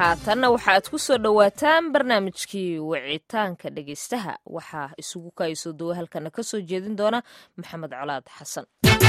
haatanna waxa aad ku soo dhowaataan barnaamijkii wicitaanka dhegeystaha waxaa isugu kaayso duwa halkana ka soo jeedin doona maxamed colaad xasan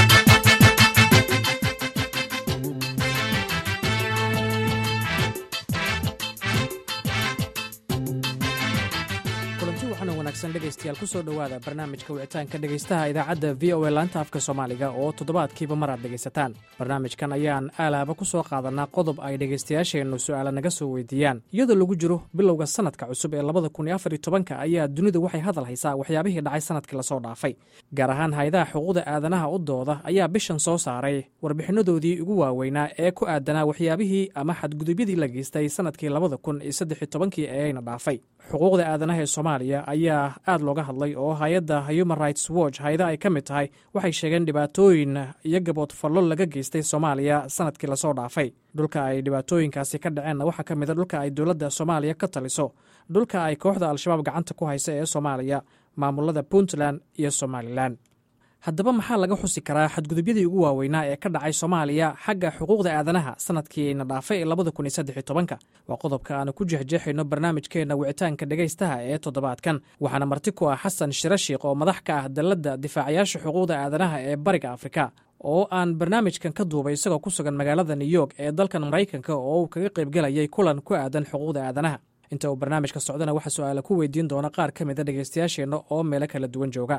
kulanti waxaana wanaagsan dhegaystayaal ku soo dhowaada barnaamijka wicitaanka dhegaystaha idaacadda v o a laanta afka soomaaliga oo toddobaadkiiba mar aad dhegaysataan barnaamijkan ayaan aalaaba ku soo qaadanaa qodob ay dhegaystayaasheennu su'aala naga soo weydiiyaan iyadoo lagu jiro bilowga sanadka cusub ee labada kun iyo afar iyo tobanka ayaa dunidu waxay hadal haysaa waxyaabihii dhacay sanadkii lasoo dhaafay gaar ahaan hay-adaha xuquuqda aadanaha u dooda ayaa bishan soo saaray warbixinadoodii ugu waaweynaa ee ku aadanaa waxyaabihii ama xadgudubyadii la geystay sanadkii labada kun iyo saddex iyo tobankii ee ayna dhaafay xuquuqda aadanaha ee soomaaliya ayaa aad looga hadlay oo hay-adda human rights watch hay-ada ay ka mid tahay waxay sheegeen dhibaatooyin iyo gabood fallo laga geystay soomaaliya sanadkii lasoo dhaafay dhulka ay dhibaatooyinkaasi ka dhaceenna waxaa ka mida dhulka ay dowladda soomaaliya ka taliso dhulka ay kooxda al-shabaab gacanta ku haysa ee soomaaliya maamulada puntland iyo somalilan haddaba maxaa laga xusi karaa xadgudubyadii ugu waaweynaa ee ka dhacay soomaaliya xagga xuquuqda aadanaha sanadkiina dhaafay ee labada kun iyo saddex iyo tobanka waa qodobka aanu ku jexjeexayno barnaamijkeenna wicitaanka dhegaystaha ee toddobaadkan waxaana marti ku ah xasan shirashiikh oo madax ka ah dalladda difaacayaasha xuquuqda aadanaha ee bariga afrika oo aan barnaamijkan ka duubay isagoo ku sugan magaalada new york ee dalkan maraykanka oo uu kaga qaybgelayay kulan ku aadan xuquuqda aadanaha inta uu barnaamijka socdana waxaa su-aala ku weydiin doona qaar ka mida dhegaystayaasheenna oo meelo kala duwan jooga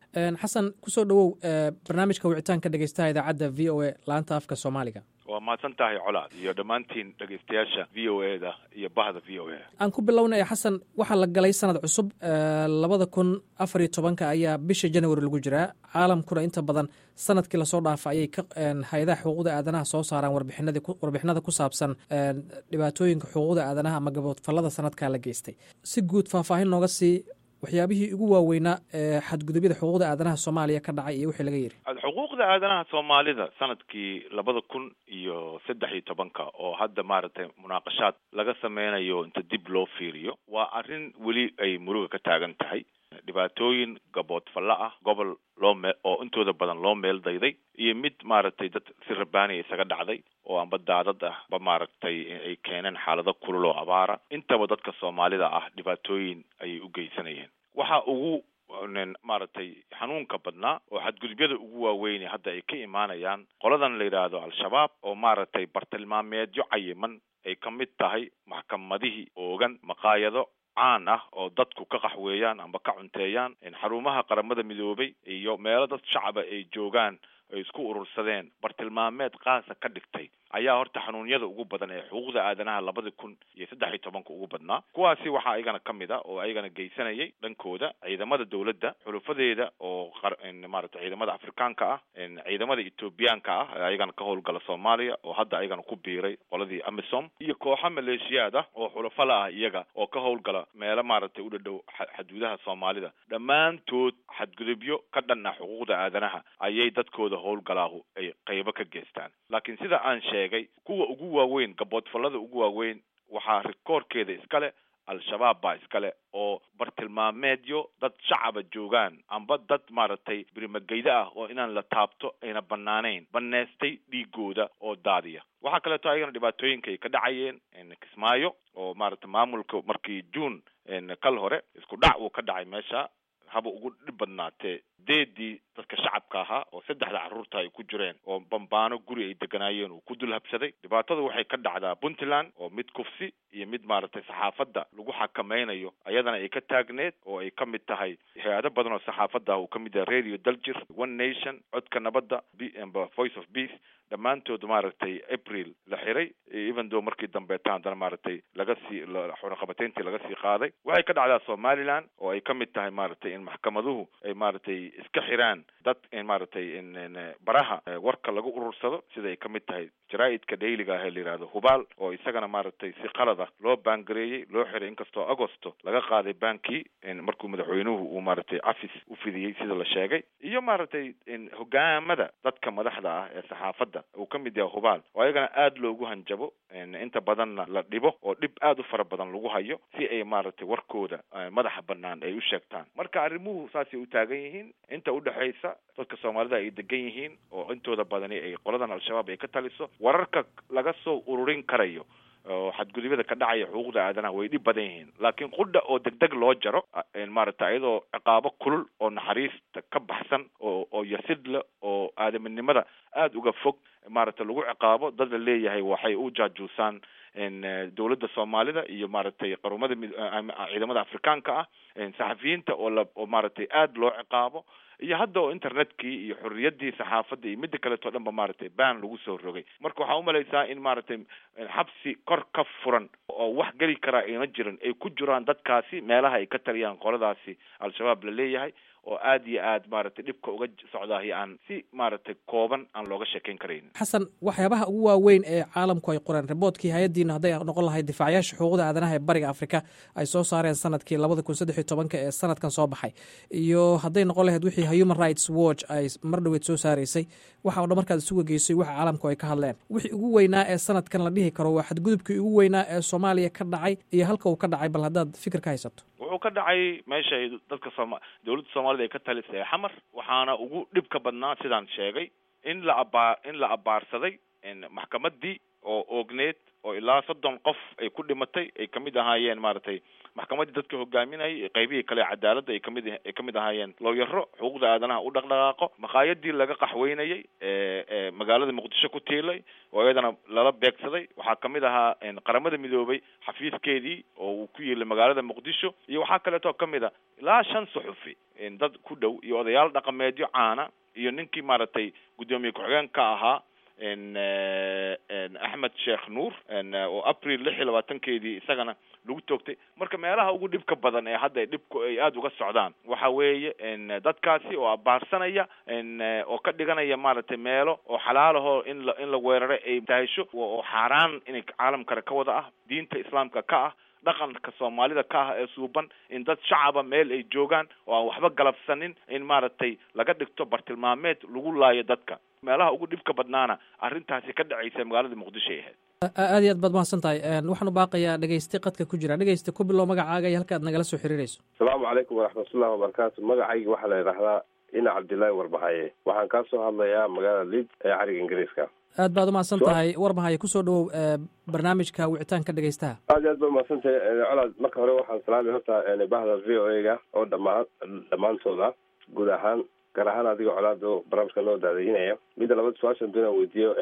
xasan kusoo dhowow barnaamijka wicitaanka dhegeystaha idaacadda v o a laanta afka soomaaliga waa mahadsan tahay colaad iyo dhammaantiin dhegeystayaasha v o e da iyo bahda v o e aan ku bilownay xasan waxaa la galay sanad cusub labada kun afar iyo tobanka ayaa bisha january lagu jiraa caalamkuna inta badan sanadkii lasoo dhaafa ayay ka hay-adaha xuquuqda aadanaha soo saaraan warbixinadii warbixinada ku saabsan dhibaatooyinka xuquuqda aadanaha ama gaboodfallada sanadkaa la geystay si guud faahfaahin nooga sii waxyaabihii ugu waaweynaa ee xadgudubyada xuquuqda aadanaha soomaaliya ka dhacay iyo wixii laga yidhi xuquuqda aadanaha soomaalida sanadkii labada kun iyo saddex iyo tobanka oo hadda maaragtay munaaqashaad laga sameynayo inta dib loo fiiriyo waa arrin weli ay muruga ka taagan tahay dhibaatooyin gaboodfallo ah gobol loo mee oo intooda badan loo meel dayday iyo mid maaragtay dad si rabaaniya isaga dhacday oo amba daadad ah ba maaragtay ay keeneen xaalado kulul oo abaara intaba dadka soomaalida ah dhibaatooyin ayay u geysanayeen waxa ugu maaragtay xanuunka badnaa oo xadgudubyada ugu waaweyne hadda ay ka imaanayaan qoladan la yidhaahdo al-shabaab oo maaragtay bartilmaameedyo cayiman ay ka mid tahay maxkamadihii oogan maqaayado caan ah oo dadku ka qaxweeyaan amba ka cunteeyaan xarumaha qaramada midoobay iyo meelo dad shacaba ay joogaan ay isku urursadeen bartilmaameed qaasa ka dhigtay ayaa horta xanuunyada ugu badan ee xuquuqda aadanaha labada kun iyo saddex iyo tobanka ugu badnaa kuwaasi waxaa ayagana ka mid a oo ayagana geysanayay dhankooda ciidamada dowladda xulufadeeda oo maaragtay ciidamada afrikaanka ah ciidamada ethoobiyaanka ah ee ayagana ka howlgala soomaaliya oo hadda ayagana ku biiray qoladii amisom iyo kooxo maleeshiyaad ah oo xulafala ah iyaga oo ka howlgala meelo maaragtay u dhadhow xaduudaha soomaalida dhammaantood xadgudubyo ka dhan ah xuquuqda aadanaha ayay dadkooda howlgalaahu ay qaybo ka geystaan laakiin sida aan sheegay kuwa ugu waaweyn gaboodfallada ugu waaweyn waxaa rikoorkeeda iskale al-shabaab baa iskale oo bartilmaameedyo dad shacaba joogaan amba dad maaragtay birimageyda ah oo inaan la taabto ayna banaanayn baneystay dhiigooda oo daadiya waxaa kaleeto ayagana dhibaatooyinka ay ka dhacayeen kismaayo oo maaragtay maamulka markii june kal hore isku dhac uu ka dhacay meesha haba ugu dhib badnaatee deedii dadka shacabka ahaa oo saddexda carruurta ay ku jireen oo bambaano guri ay deganaayeen uu ku dul habsaday dhibaatada waxay ka dhacdaa puntland oo mid kufsi iyo mid maaragtay saxaafadda lagu xakamaynayo ayadana ay ka taagneed oo ay ka mid tahay hay-ado badan oo saxaafadda ah uu ka mid yahay radio daljir one nation codka nabadda voice of peace dhammaantood maaragtay april la xiray even though markii dambeeta haddana maaragtay laga sii xunaqabateyntii laga sii qaaday waxay ka dhacdaa somaliland oo ay ka mid tahay maaragtay in maxkamaduhu ay maaragtay iska xiraan dad maaragtay baraha warka lagu urursado sida ay ka mid tahay jaraa-idka dhayliga ah ee la yihahdo hubaal oo isagana maaragtay si qalad ah loo baangareeyey loo xiray inkastoo agosto laga qaaday baankii markuu madaxweynuhu uu maaragtay cafis u fidiyey sida la sheegay iyo maaragtay hogaamada dadka madaxda ah ee saxaafadda uu ka mid yahay hubaal oo ayagana aada loogu hanjabo inta badanna la dhibo oo dhib aada u fara badan lagu hayo si ay maaragtay warkooda madaxa banaan ay u sheegtaan marka arrimuhu saasay u taagan yihiin inta udhexaysa dadka soomaalida ay degan yihiin oo intooda badani ay qoladan al-shabaab ay ka taliso wararka laga soo ururin karayo oo xadgudubyada ka dhacaya xuquuqda aadanaha way dhib badan yihiin laakiin qudha oo degdeg loo jaro maaragtay iyadoo ciqaabo kulul oo naxariista ka baxsan oo oo yasidle oo aadaminimada aada uga fog maaragtay lagu ciqaabo dad la leeyahay waxay u jaajuusaan dowladda soomaalida iyo maaragtay qarumada ciidamada afrikaanka ah saxafiyiinta oo la oo maaragtay aada loo ciqaabo iyo hadda oo internetkii iyo xorriyaddii saxaafadda iyo midda kaleeto dhan ba maaragtay ban lagu soo rogay marka waxaa umalaysaa in maaragtay xabsi kor ka furan oo wax geli karaa ayna jirin ay ku jiraan dadkaasi meelaha ay ka taliyaan qoladaasi al-shabaab la leeyahay oo aada iyo aad maaragtay dhibka uga socdaahi aan si maaragtay kooban aan looga sheekeyn karayn xasan waxyaabaha ugu waaweyn ee caalamku ay qoreen riboodkii hay-addiina hadday noqon lahayd difaacayaasha xuquuqda aadanaha ee bariga afrika ay soo saareen sanadkii labada kun saddex iyo tobanka ee sanadkan soo baxay iyo hadday noqon lahayd wixii human rights watch ay mar dhaweyd soo saaraysay waxa o dhan markaad isuga geysay waxa caalamku ay ka hadleen wixii ugu weynaa ee sanadkan la dhihi karo waa xadgudubkii ugu weynaa ee soomaaliya ka dhacay iyo halka uu ka dhacay bal haddaad fikir ka haysato wuxuu ka dhacay meeshay dadka sooma dowladda soomaalida ay ka talisay xamar waxaana ugu dhibka badnaa sidaan sheegay in la abaa in la abaarsaday maxkamaddii oo oogneed oo ilaa soddon qof ay ku dhimatay ay kamid ahaayeen maaragtay maxkamaddii dadka hogaaminayay qaybihii kale cadaaladda ay kamid ay kamid ahaayeen looyaro xuquuqda aadanaha u dhaqdhaqaaqo maqaayadii laga qaxweynayay ee magaalada muqdisho ku tiilay oo iyadana lala beegsaday waxaa kamid ahaa qaramada midoobay xafiiskeedii oo uu ku yiilay magaalada muqdisho iyo waxaa kaleeto kamid a ilaa shan suxufi dad ku dhow iyo odayaal dhaqameedyo caana iyo ninkii maaragtay guddoomiye ku-xigeen ka ahaa axmed sheekh nuur oo april lix iyo labaatankeedii isagana lagu toogtay marka meelaha ugu dhibka badan ee hadda dhibku ay aada uga socdaan waxa weeye dadkaasi oo abaarsanaya oo ka dhiganaya maaragtay meelo oo xalaalahoo in la in la weeraro ay tahasho oo xaaraan inay caalamkale ka wada ah diinta islaamka ka ah dhaqanka soomaalida ka ah ee suuban in dad shacaba meel ay joogaan oo aan waxba galabsanin in maaragtay laga dhigto bartilmaameed lagu laayo dadka meelaha ugu dhibka badnaana arrintaasi ka dhacaysa magaalada muqdisho ay ahayd aad iyo aad baad mahadsan tahay waxaan u baaqayaa dhegeyste qadka ku jira dhegeyste ku bilow magacaaga iyo halka aad nagala soo xiriirayso asalaamu calaykum waraxmatullahi wabarakaatu magacayga waxaa la yidhaahdaa ina cabdillaahi warbahaye waxaan kaa soo hadlayaa magaalada liid ee cariga ingiriiska aad baad umahadsan tahay warbahaye kusoo dhawow barnaamijka wicitaanka dhegeystaha aad iyo aad baad umahadsan tahay colaad marka hore waxaan salaamay horta bahda v o a ga oo dhamaa dhammaantooda guud ahaan gaar ahaan adiga colaado barnaamijka noo daadaynaya midda labada su-aashan doonaan weydiiyo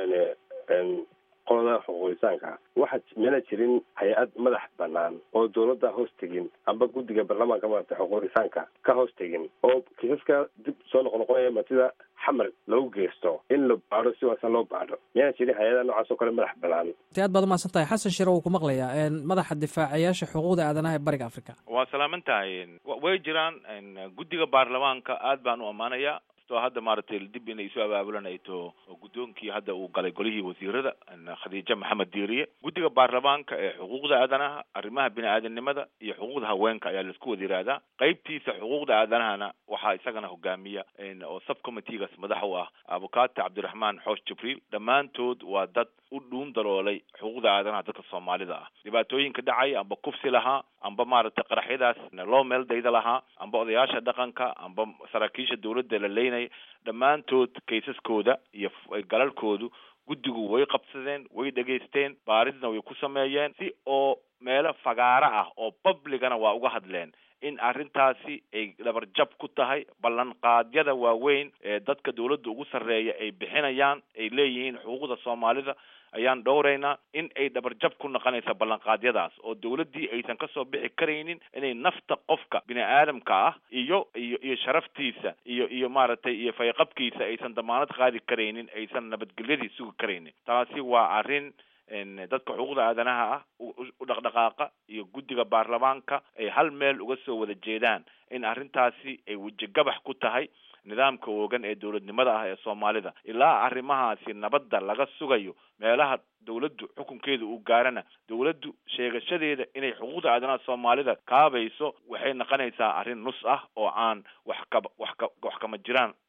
qolada xuquuqisaanka waxaa mana jirin hay-ad madax banaan oo dowladda hoos tegin amba guddiga baarlamaanka maarata xuquuqisaanka ka hoos tegin oo kiisaska dib soo noqnoqonaya matida xamar lagu geysto in la baadho si waasan loo baadho miyana jirin hay-ada noocaas oo kale madax banaan te aad baad umahadsan tahay xasan shire wuu ku maqlayaa madaxa difaacayaasha xuquuqda aadanaha ee bariga africa waa salaaman tahay way jiraan guddiga baarlamaanka aad baan u ammaanayaa o hadda maaragtay dib inay isu abaabulanayto guddoonkii hadda uu galay golihii wasiirada khadiijo maxamed diiriye guddiga baarlamaanka ee xuquuqda aadanaha arrimaha bini-aadanimada iyo xuquuqda haweenka ayaa laisku wada yihahdaa qeybtiisa xuquuqda aadanahana waxaa isagana hogaamiya oo subcommitteegaas madax u ah abukaati cabdiraxmaan xoosh jibriil dhammaantood waa dad u dhuun daloolay xuquuqda aadanaha dadka soomaalida ah dhibaatooyinka dhacaya amba kufsi lahaa amba maaragtay qaraxyadaas loo meel dayda lahaa amba odayaasha dhaqanka amba saraakiisha dawladda la leynaya dhammaantood kaysaskooda iyo galalkoodu guddigu way qabsadeen way dhegaysteen baaridna way ku sameeyeen si oo meelo fagaaro ah oo publicana waa uga hadleen in arrintaasi ay dhabarjab ku tahay ballanqaadyada waaweyn ee dadka dawladda ugu sarreeya ay bixinayaan ay leeyihiin xuquuqda soomaalida ayaan dhowraynaa in ay dhabarjab ku noqonaysa ballanqaadyadaas oo dawladdii aysan kasoo bixi karaynin inay nafta qofka bini aadamka ah iyo iyo iyo sharaftiisa iyo iyo maaragtay iyo fayqabkiisa aysan damaanad qaadi karaynin aysan nabadgelyadii sugi karaynin taasi waa arrin dadka xuquuqda aadanaha ah u dhaqdhaqaaqa iyo guddiga baarlamaanka ay hal meel uga soo wada jeedaan in arrintaasi ay wejigabax ku tahay nidaamka oogan ee dowladnimada ah ee soomaalida ilaa arrimahaasi nabadda laga sugayo meelaha dawladdu xukunkeeda uu gaarana dawladdu sheegashadeeda inay xuquuqda aadanaha soomaalida kaabayso waxay noqonaysaa arrin nus ah oo aan wax ka wax ka wax kama jiraan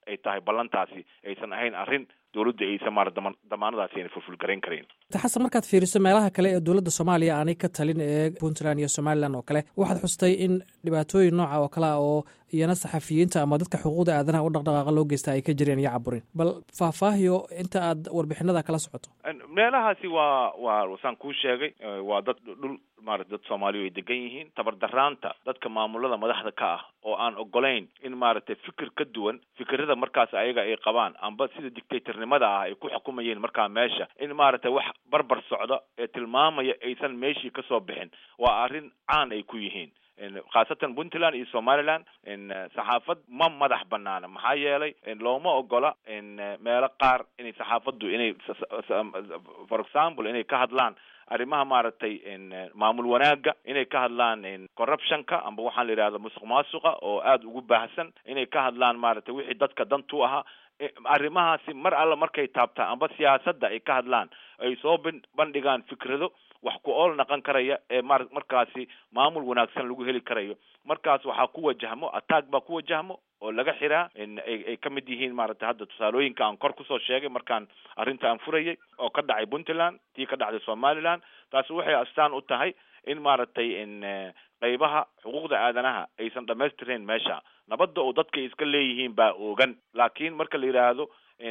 ay tahay ballantaasi aysan ahayn arrin dowladda aysan maara dama damaanadaasi ayna fulfulgarayn karayn xasan markaad fiiriso meelaha kale ee dowladda soomaaliya aanay ka talin ee puntland iyo somalilan oo kale waxaad xustay in dhibaatooyin nooca oo kale ah oo iyana saxafiyiinta ama dadka xuquuqda aadanaha u dhaqdhaqaaqa loo geysta ay ka jireen iyo caburin bal faahfaahiyo inta aad warbixinada kala socoto meelahaasi waa waa saan kuu sheegay waa dad dhul maarata dad soomaaliya ay degan yihiin tabardaraanta dadka maamulada madaxda ka ah oo aan ogolayn in maaragtay fikir ka duwan fikirada markaas ayaga ay qabaan amba sida dictatornimada ah ay ku xukumayeen markaa meesha in maaragtay wax barbar socda ee tilmaamaya aysan meeshii kasoo bixin waa arrin caan ay ku yihiin khaasatan puntland iyo somaliland saxaafad ma madax banaana maxaa yeelay looma ogola meelo qaar inay saxaafaddu inay for example inay ka hadlaan arrimaha maaragtay maamul wanaaga inay ka hadlaan corruptionka amba waxaan la yidhahda musuq maasuqa oo aada ugu baahsan inay ka hadlaan maaragtay wixii dadka dantu ahaa arrimahaasi mar alla markay taabtaan amba siyaasadda ay ka hadlaan ay soo bandhigaan fikrado wax ku ool naqon karaya ee mar markaasi maamul wanaagsan lagu heli karayo markaas waxaa ku wajahmo attack baa ku wajahmo oo laga xiraa ay ka mid yihiin maaragtay hadda tusaalooyinka aan kor kusoo sheegay markaan arrinta aan furayay oo ka dhacay puntland tii ka dhacday somaliland taasi waxay astaan u tahay in maaragtay qeybaha xuquuqda aadanaha aysan dhamaystirayn meesha nabadda oo dadka iska leeyihiin baa oogan laakiin marka la yidhaahdo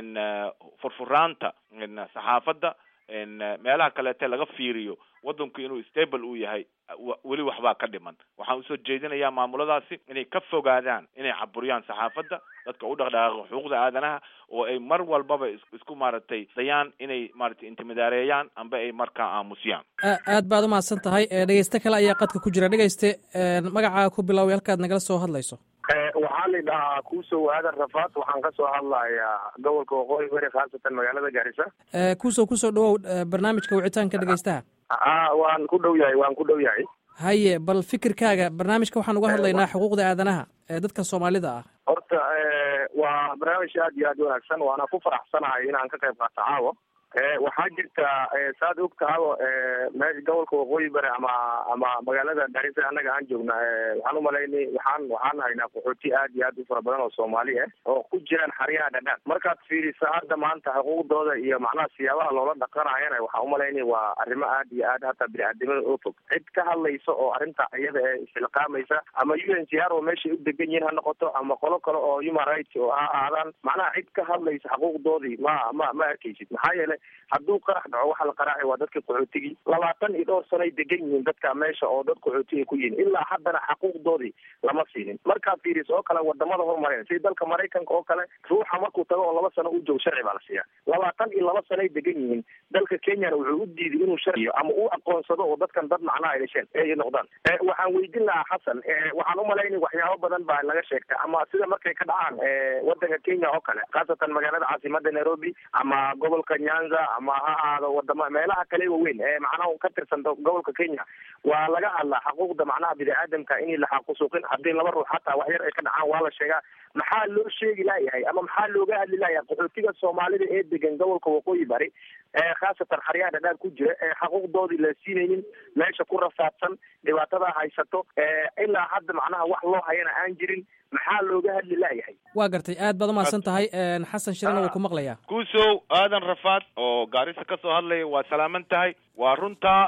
furfuraanta saxaafadda meelaha kaleete laga fiiriyo waddanku inuu stable uu yahay weli waxbaa ka dhiman waxaan usoo jeedinayaa maamuladaasi inay ka fogaadaan inay caburiyaan saxaafadda dadka u dhaqdhaqaaqa xuquuqda aadanaha oo ay mar walbaba isku maaragtay dayaan inay maaragtay intimidaareeyaan amba ay markaa aamusiyaan aad baad umahadsan tahay dhegeyste kale ayaa qadka ku jira dhegeyste magacaa ku biloaway halkaad nagala soo hadlayso waxaa la dhahaa kuusow aadan rafaad waxaan ka soo hadlayaa gobolka waqooyi bari khaasatan magaalada gaarisa kuusow kusoo dhawow barnaamijka wicitaanka dhegeystaha a waan ku dhow yahay waan ku dhow yahay haye bal fikirkaaga barnaamijka waxaan uga hadlaynaa xuquuqda aadanaha ee dadka soomaalida ah horta waa barnaamij aad iyo aad wanaagsan waana ku faraxsanahay inaan ka qayb qaato caawa waxaa jirta saad og tahaba me gobolka waqooyi bari ama ama magaalada gaarisa annaga aan joogna waxaan umalaynay waxaan waxaan haynaa qaxooti aad iyo aad u fara badan oo soomaali ah oo ku jiraan xaryaha dhadhaan markaad fiirisa hadda maanta xuquuqdooda iyo macnaha siyaabaha loola dhaqanayana waxaa umalaynay waa arrimo aad iyo aad hataa bini-aadamada oo fog cid ka hadlaysa oo arrinta iyada ee isxilqaamaysa ama u n c r oo meeshay u degan yihiin ha noqoto ama qolo kale oo human rights oo ha ahaadaan macnaha cid ka hadlaysa xuquuqdoodii ma ma ma arkaysid maxaa yeelay hadduu qarax dhaco waxaa la qaraacay waa dadka qaxootigii labaatan iyo dhowr sanoay degan yihiin dadka meesha oo dad qaxootiga ku yihiin ilaa haddana xaquuqdoodii lama siinin markaad fiiriso oo kale wadamada horumareen sida dalka maraykanka oo kale ruuxa markuu tago oo laba sano u joogo sharci baa la siiya labaatan iyo laba sanoay degan yihiin dalka kenyana wuxuu u diiday inuu sharciyo ama uu aqoonsado oo dadkan dad macnaha ay dhasheen ay noqdaan waxaan weydin lahaa xasan waxaan umalaynay waxyaabo badan baa laga sheegtay ama sida markay ka dhacaan wadanka kenya oo kale khaasatan magaalada caasimada nairobi ama gobolka nyanza ama ha ahaado wadama meelaha kale waaweyn ee macnaha ka tirsan gobolka kenya waa laga hadlaa xuquuqda macnaha bini-aadamka in la xaqusuuqin haddii laba ruux hataa wax yar ay ka dhacaan waa la sheegaa maxaa loo sheegi layahay ama maxaa looga hadli layahay qaxootiga soomaalida ee degan gobolka waqooyi bari ee khaasatan xaryaha dhadhaar ku jira ee xaquuqdoodii la siinaynin meesha ku rafaadsan dhibaatada haysato ilaa hadda macnaha wax loo hayana aan jirin maxaa looga hadli layahay waa gartay aad baad umahadsan tahay xasan shirana wuu ku maqlayaa kuusow aadan rafaad oo gaarisa ka soo hadlaya waa salaaman tahay waa runtaa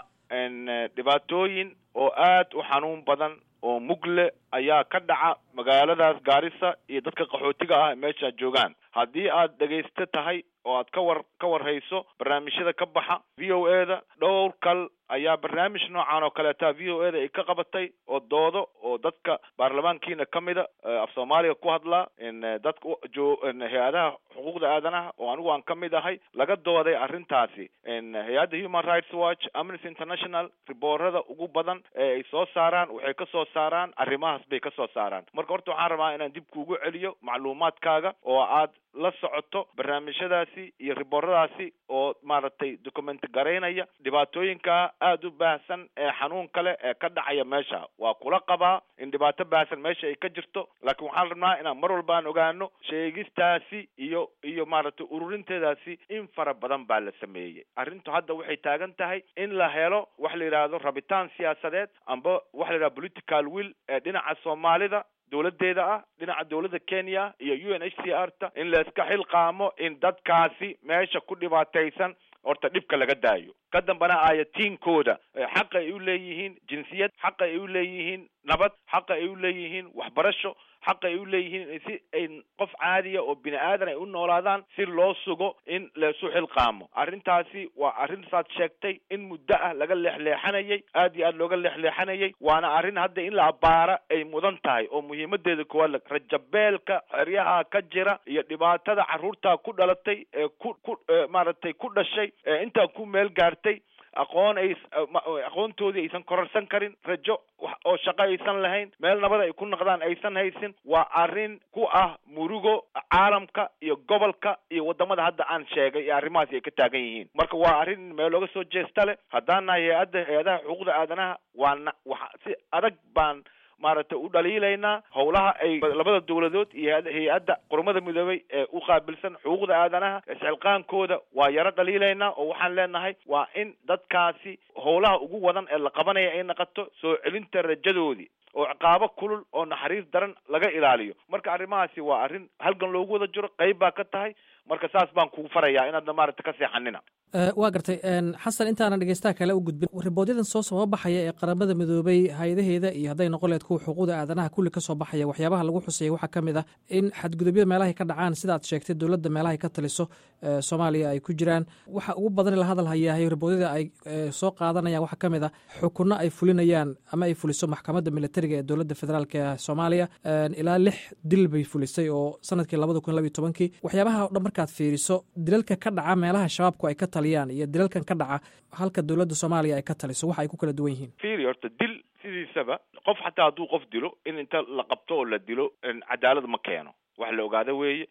dhibaatooyin oo aad u xanuun badan oo mugle ayaa ka dhaca magaaladaas gaarisa iyo dadka qaxootiga ah meesha joogaan haddii aad dhegaysto tahay oo aad ka war ka warhayso barnaamijyada ka baxa v o e da dhowr kal ayaa barnaamij noocan oo kaleeta v o e da ay ka qabatay oo doodo oo dadka baarlamaankiina ka mida af soomaaliga ku hadlaa dadka jo hay-adaha xuquuqda aadanaha oo anigu aan ka mid ahay laga dooday arrintaasi hay-adda human rights watch amnesty international riboorada ugu badan ee ay soo saaraan waxay ka soo saaraan arrimahaas bay ka soo saaraan marka horta waxaan rabaa inaan dib kuugu celiyo macluumaadkaaga oo aad la socoto barnaamijyadaasi iyo ribooradaasi oo maaragtay document garaynaya dhibaatooyinka aada u baahsan ee xanuun kale ee ka dhacaya meesha waa kula qabaa in dhibaato baahsan meesha ay ka jirto laakiin waxaan rabnaa inaan mar walba aan ogaano sheegistaasi iyo iyo maaragtay ururinteedaasi in fara badan baa la sameeyey arrintu hadda waxay taagan tahay in la helo wax la yidhaahdo rabitaan siyaasadeed amba waxa la yidhahdo political will ee dhinaca soomaalida dowladeeda ah dhinaca dowladda kenya iyo u n h c r ta in la iska xilqaamo in dadkaasi meesha ku dhibaataysan horta dhibka laga daayo ka dambana ayatiinkooda xaqa ay u leeyihiin jinsiyad xaqa ay u leeyihiin nabad xaqa ay u leeyihiin waxbarasho xaqa ay u leeyihiin si ay qof caadiya oo bini aadan ay u noolaadaan si loo sugo in laisu xilqaamo arrintaasi waa arrin saad sheegtay in muddo ah laga leexleexanayay aad iyo aad looga leexleexanayay waana arrin hadda in la abbaara ay mudan tahay oo muhiimadeeda koowaad rajabeelka xeryaha ka jira iyo dhibaatada carruurtaa ku dhalatay ee ku ku maaragtay ku dhashay ee intaa ku meel gaartay aqoon ay aqoontoodii aysan kororsan karin rajo oo shaqo aysan lahayn meel nabad ay ku noqdaan aysan haysin waa arrin ku ah murugo caalamka iyo gobolka iyo wadamada hadda aan sheegay ee arrimahaasi ay ka taagan yihiin marka waa arrin meel looga soo jeesta leh haddaan nahay hay-adda hay-adaha xuquuqda aadanaha waana waxa si adag baan maaragtay u dhaliilaynaa howlaha ay labada dowladood iyo hay-adda qormada midoobay ee u qaabilsan xuquuqda aadanaha isxilqaankooda waa yaro dhaliilaynaa oo waxaan leenahay waa in dadkaasi howlaha ugu wadan ee la qabanaya ay naqoto soo celinta rajadoodii oo ciqaabo kulul oo naxariis daran laga ilaaliyo marka arrimahaasi waa arrin halgan loogu wada jiro qayb baa ka tahay marka saas baan kugu farayaa inaadna maaragta ka seexanina waa gartay xasan intaanan dhegeystaha kale u gudbin riboodyadan soo soo baxaya ee qaramada midoobay hay-adaheeda iyo hadday noqon leed kuwa xuquuqda aadanaha kulli ka soo baxaya waxyaabaha lagu xusayay waxaa ka mid ah in xadgudubyada meelahay ka dhacaan sidaad sheegtay dowladda meelahay ka taliso soomaaliya ay ku jiraan waxa ugu badan la hadal hayahay riboodyada ay soo qaadanayaan waxaa ka mid ah xukunno ay fulinayaan ama ay fuliso maxkamadda militariga ee dowladda federaalk ee soomaaliya ilaa lix dil bay fulisay oo sanadkii labada kun labiyo tobankii waxyaabaha o dhan markaad fiiriso dilalka ka dhaca meelaha shabaabku ay ka taliyaan iyo dilalkan ka dhaca halka dowladda soomaaliya ay ka taliso waxa ay ku kala duwan yihiin fiiri horta dil sidiisaba qof xataa hadduu qof dilo in inta la qabto oo la dilo cadaalad ma keeno wax la ogaado weeye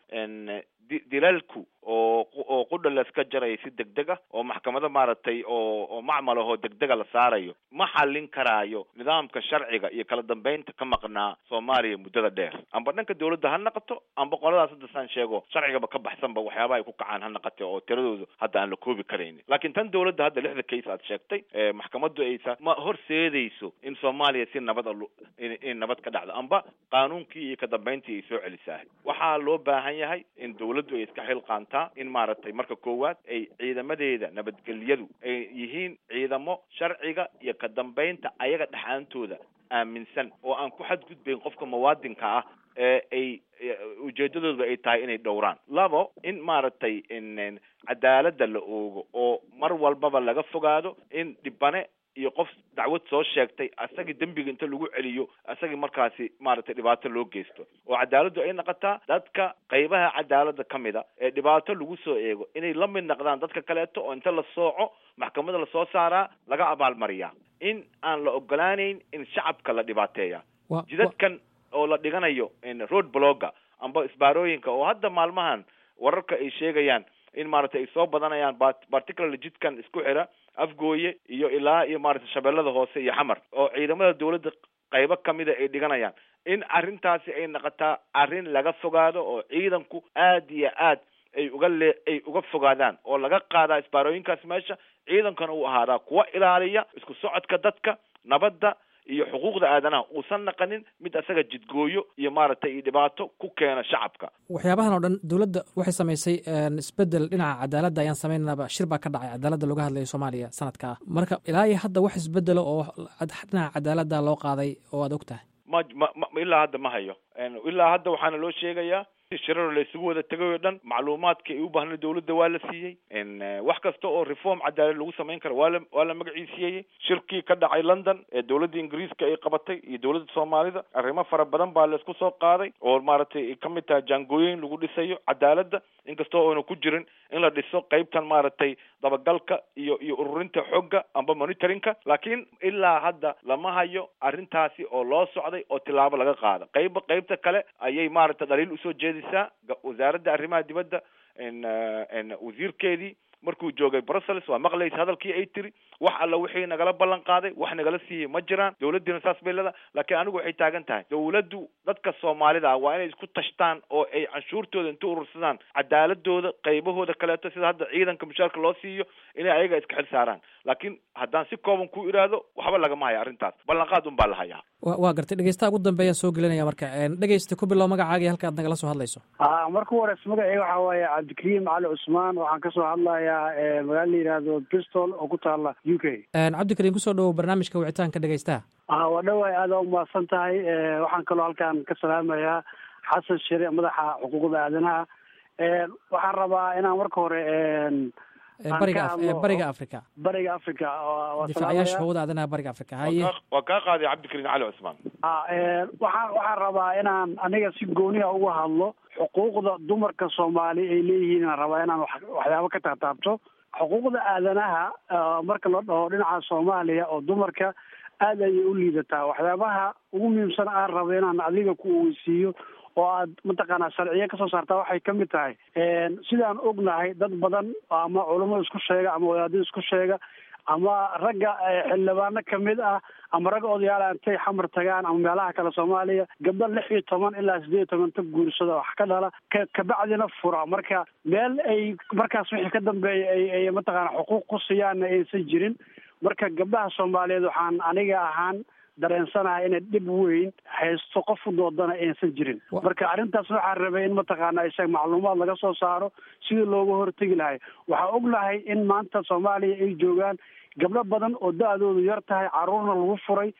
dilalku oo oo qudha laska jaraya si deg deg ah oo maxkamado maaragtay oo oo macmal ahoo degdega la saarayo ma xallin karaayo nidaamka sharciga iyo kala dambeynta ka maqnaa soomaaliya muddada dheer amba dhanka dawladda ha naqato amba qoladaas hadda saan sheego sharcigaba ka baxsanba waxyaabaha ay ku kacaan ha naqate oo tiradoodu hadda aan la koobi karaynin laakiin tan dawladda hadda lixda case aad sheegtay maxkamaddu aysa ma horseedayso in soomaaliya si nabad a in nabad ka dhacdo amba qaanuunkii iyo ka dambeyntii ay soo celisahay waxaa loo baahan yahay in dawladdu ay iska xilqaantaa in maaragtay marka koowaad ay ciidamadeeda nabadgelyadu ay yihiin ciidamo sharciga iyo ka dambeynta ayaga dhexaantooda aaminsan oo aan ku xadgudbayn qofka muwaadinka ah ee ay ujeedadooda ay tahay inay dhowraan labo in maaragtay cadaaladda la oogo oo mar walbaba laga fogaado in dhibane iyo qof dacwad soo sheegtay asagii dembiga inta lagu celiyo asagii markaasi maaragtay dhibaato loo geysto oo cadaaladdu ay noqotaa dadka qaybaha cadaaladda ka mid a ee dhibaato lagu soo eego inay la mid noqdaan dadka kaleeto oo inta la sooco maxkamada lasoo saaraa laga abaalmariyaa in aan la ogolaaneyn in shacabka la dhibaateeya jidadkan oo la dhiganayo road blogga amba isbaarooyinka oo hadda maalmahan wararka ay sheegayaan in maaragtay ay soo badanayaan particularly jidkan isku xira afgooye iyo ilaa iyo maaragtay shabeellada hoose iyo xamar oo ciidamada dawladda qaybo kamida ay dhiganayaan in arrintaasi ay noqotaa arrin laga fogaado oo ciidanku aad iyo aad ay uga le ay uga fogaadaan oo laga qaadaa isbaarooyinkaas meesha ciidankana uu ahaadaa kuwa ilaaliya isku socodka dadka nabadda iyo xuquuqda aadanaha uusan naqanin mid asaga jidgooyo iyo maaragtay iyo dhibaato ku keena shacabka waxyaabahan oo dhan dowladda waxay samaysay isbedel dhinaca cadaaladda ayaan samaynanaba shir baa ka dhacay cadaaladda looga hadlayo soomaaliya sanadka ah marka ilaa iyo hadda wax isbedelo oo dhinaca cadaaladda loo qaaday oo aad og tahay ma ma ilaa hadda ma hayo ilaa hadda waxaana loo sheegayaa shirar la isugu wada tegay oo dhan macluumaadka ay u baahna dawladda waa la siiyey wax kasta oo reform cadaalad lagu samayn kara waa la waa la magaciisiiyey shirkii ka dhacay london ee dawladda ingiriiska ay qabatay iyo dawladda soomaalida arrimo fara badan baa laisku soo qaaday oo maaragtay ay kamid tahay jaangooyin lagu dhisayo cadaaladda inkastoo oona ku jirin in la dhiso qeybtan maaragtay dabagalka iyo iyo ururinta xogga amba monitoringka laakiin ilaa hadda lama hayo arrintaasi oo loo socday oo tilaabo laga qaada qeybba qeybta kale ayay maaragtay dhaliil usoo jeedisaa wasaaradda arrimaha dibadda wasiirkeedii markuu joogay brussels waa maqlaysa hadalkii ay tiri wax alla wixii nagala ballan qaaday wax nagala siiyey ma jiraan dawladdiina saas bay leedahay laakiin anigu waxay taagan tahay dawladdu dadka soomaalida ah waa inay isku tashtaan oo ay canshuurtooda inta urursadaan cadaaladooda qaybahooda kaleeto sida hadda ciidanka mushaarka loo siiyo inay ayaga iska xil saaraan laakiin haddaan si kooban ku iraahdo waxba lagama haya arrintaas ballanqaad un baa la hayaa waa gartay dhegeystaha ugu dambeeyaan soo gelinaya marka dhegeysta ku bilow magacaaga iyo halka ad nagala soo hadlayso a marka u horeys magaceyga waxaa waaye cabdikariim cali cusmaan waxaan kasoo hadlayaa magaala la yidhaahdo bristol oo ku taala u k cabdikariim kusoo dhawow barnaamijka wicitaanka dhegeystaha a waa dhawaay aada umahadsan tahay waxaan kaloo halkan ka salaamayaa xasan shire madaxa xuquuqda aadanaha waxaan rabaa inaan marka hore bariga bariga africa bariga africa difaacayaasha hawada aadanaha bariga africa haye waa kaa qaaday cabdikariim cali cusmaan waxaan waxaan rabaa inaan aniga si gooniha uga hadlo xuquuqda dumarka soomaali ay leeyihiin aan rabaa inaan waxyaabo ka taataabto xuquuqda aadanaha marka la dhaho dhinaca soomaaliya oo dumarka aad ayay u liidataa waxyaabaha ugu muhiimsan aan rabo inaan adiga ku oweysiiyo oo aad mataqaanaa sharciye kasoo saartaa waxay ka mid tahay sidaan ognahay dad badan ama culamo isku sheega ama wadaadid isku sheega ama ragga xildhibaano kamid ah ama ragga odayaal intay xamar tagaan ama meelaha kale soomaaliya gabdho lix iyo toban ilaa sideed iyo toban ta guursada wax ka dhala ka kabacdina fura marka meel ay markaas wixii ka dambeeya ay ay mataqaana xuquuq ku siiyaanna aysan jirin marka gabdhaha soomaaliyeed waxaan aniga ahaan dareensanahay inay dhib weyn haysto qof u doodana aysan jirin marka arrintaas waxaa rabay in mataqaana isaga macluumaad laga soo saaro sidii looga hortegi lahay waxaa ognahay in maanta soomaaliya ay joogaan gabdho badan oo da-doodu yar tahay caruurna lagu furay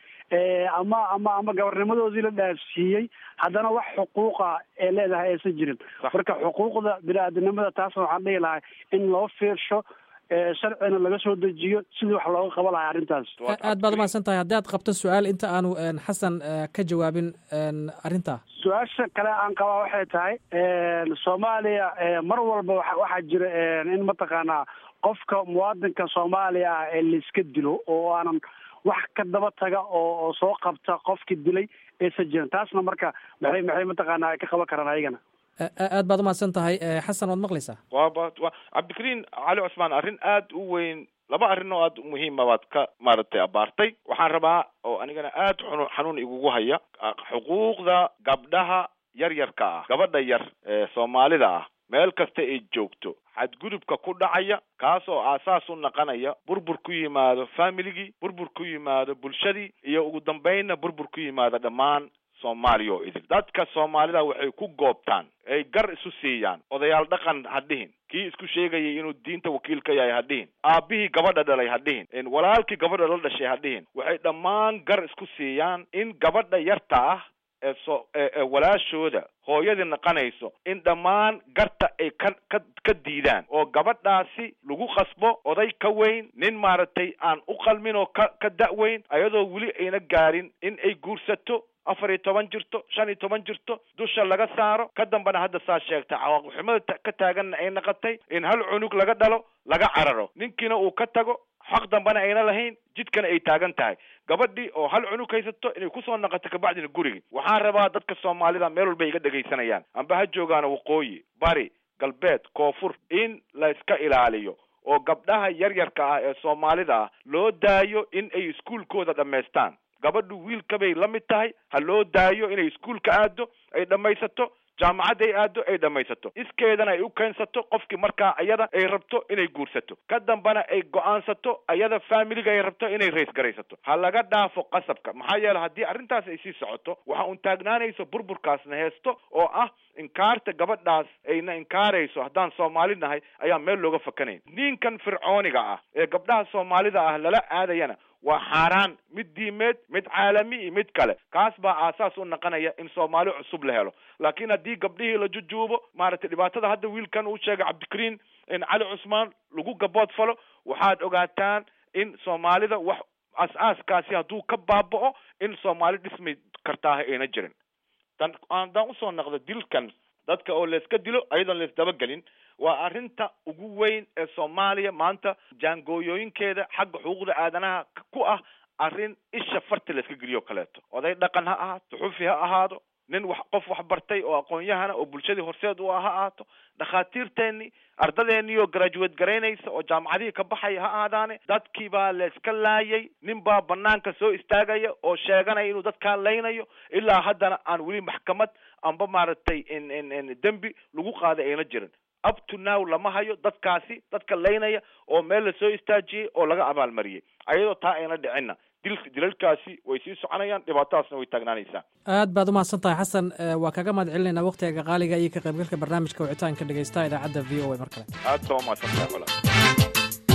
ama ama ama gabarnimadoodii la dhaafsiiyey haddana wax xuquuqa ee leedahay aysan jirin marka xuquuqda bini-aadamnimada taasna waxaan dhihi lahay in loo fiirsho sharcina laga soo dejiyo sidii wax looga qaba lahay arrintaas aad baad umahadsan tahay haddii aad qabto su-aal inta aanu xasan ka jawaabin arrintaa su-aasha kale aan qabaa waxay tahay soomaaliya mar walba waxaa jira in mataqaanaa qofka muwaadinka soomaaliya ah ee laiska dilo oo aanan wax ka daba taga oo soo qabta qofki dilay aysan jirin taasna marka maxay maxay mataqaanaa ay ka qaban karaan ayagana aad baad umahadsan tahay xasan waad maqlaysaa waba wa cabdikariin cali cusmaan arrin aad u weyn laba arrin oo aad muhiima baad ka maaragtay abaartay waxaan rabaa oo anigana aad xunu xanuun igugu haya xuquuqda gabdhaha yar yarka ah gabadha yar ee soomaalida ah meel kasta ay joogto xadgudubka ku dhacaya kaas oo aasaas u naqanaya burbur ku yimaado familigii burbur ku yimaado bulshadii iyo ugu dambaynna burbur ku yimaado dhammaan soomaaliya oo idil dadka soomaalida waxay ku goobtaan ay gar isu siiyaan odayaal dhaqan ha dhihin kii isku sheegayay inuu diinta wakiil ka yahay ha dhihin aabbihii gabadha dhalay ha dhihin walaalkii gabadha la dhashay ha dhihin waxay dhammaan gar isku siiyaan in gabadha yarta ah ee so ee walaashooda hooyadii naqanayso in dhammaan garta ay ka ka ka diidaan oo gabadhaasi lagu khasbo oday ka weyn nin maaragtay aan u qalmin oo ka ka da-weyn ayadoo weli ayna gaarin in ay guursato afar iyo toban jirto shan iyo toban jirto dusha laga saaro ka dambana hadda saa sheegtay cawaaqixumada ka taaganna ay naqatay in hal cunug laga dhalo laga cararo ninkiina uu ka tago xaq dambana ayna lahayn jidkana ay taagan tahay gabadhii oo hal cunug haysato inay kusoo naqato kabacdina gurigi waxaan rabaa dadka soomaalida meel walba iga dhegaysanayaan amba ha joogaano waqooyi bari galbeed koonfur in la iska ilaaliyo oo gabdhaha yaryarka ah ee soomaalida ah loo daayo in ay iskuulkooda dhammaystaan gabadhu wiilkabay la mid tahay ha loo daayo inay iskuulka aado ay dhammaysato jaamacad ay aado ay dhammaysato iskeedana ay u keensato qofkii markaa ayada ay rabto inay guursato ka dambana ay go-aansato ayada familiga ay rabto inay rays garaysato ha laga dhaafo qasabka maxaa yeele haddii arrintaas ay sii socoto waxa un taagnaanayso burburkaasna heesto oo ah inkaarta gabadhaas ayna inkaarayso haddaan soomaali nahay ayaa meel looga fakanayn ninkan fircooniga ah ee gabdhaha soomaalida ah lala aadayana waa xaaraan mid diimeed mid caalami iyo mid kale kaas baa aasaas u naqanaya in soomaali cusub la helo laakiin haddii gabdhihii la jujuubo maaragtay dhibaatada hadda wiilkan uu sheegay cabdikariin in cali cusmaan lagu gabood falo waxaad ogaataan in soomaalida wax as-aaskaasi hadduu ka baaba'o in soomaali dhismi kartaaha ayna jirin tan haddaan usoo naqdo dilkan dadka oo layska dilo ayadoon laysdabagelin waa arrinta ugu weyn ee soomaaliya maanta jaangooyooyinkeeda xagga xuquuqda aadanaha ku ah arrin isha farta layska geliyo kaleeto oday dhaqan ha ahaato suxufi ha ahaado nin wax qof wax bartay oo aqoon-yahana oo bulshadii horseed u ah ha ahaato dhakhaatiirteennii ardadeenii oo graduate garaynaysa oo jaamacadihii ka baxaya ha ahaadaane dadkii baa layska laayay nin baa banaanka soo istaagaya oo sheeganaya inuu dadkaa laynayo ilaa haddana aan weli maxkamad amba maaragtay in dembi lagu qaaday ayna jirin up to now lama hayo dadkaasi dadka laynaya oo meel lasoo istaajiyey oo laga abaalmariyey ayadoo taa ayna dhicinna dil dilalkaasi way sii soconayaan dhibaatadaasna way taagnaanaysaa aad baad umahadsan tahay xasan waa kaga mahad celinaynaa waktiga qaaliga iyo ka qaybgalka barnaamijka wicitaanka dhegeystaha idaacadda v o a mar kale aad baa umahadsan tahay colaad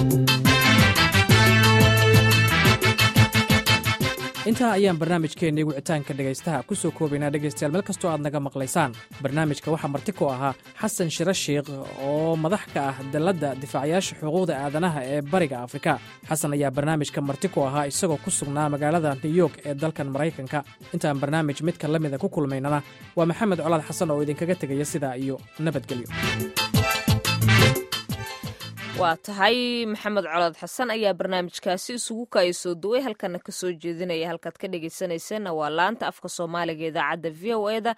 intaa ayaan barnaamijkeennii wicitaanka dhegaystaha ku soo koobaynaa dhegaystayaal meel kastoo aad naga maqlaysaan barnaamijka waxaa marti ku ahaa xasan shiro shiikh oo madax ka ah dalladda difaacayaasha xuquuqda aadanaha ee bariga afrika xasan ayaa barnaamijka marti ku ahaa isagoo ku sugnaa magaalada new york ee dalkan maraykanka intaan barnaamij midka la mida ku kulmaynana waa maxamed colaad xasan oo idinkaga tegaya sidaa iyo nabadgelyo waa tahay maxamed colood xasan ayaa barnaamijkaasi isugu kaayasoo duway halkana kasoo jeedinaya halkaad ka dhegeysaneyseenna waa laanta afka soomaaliga idaacadda v o eda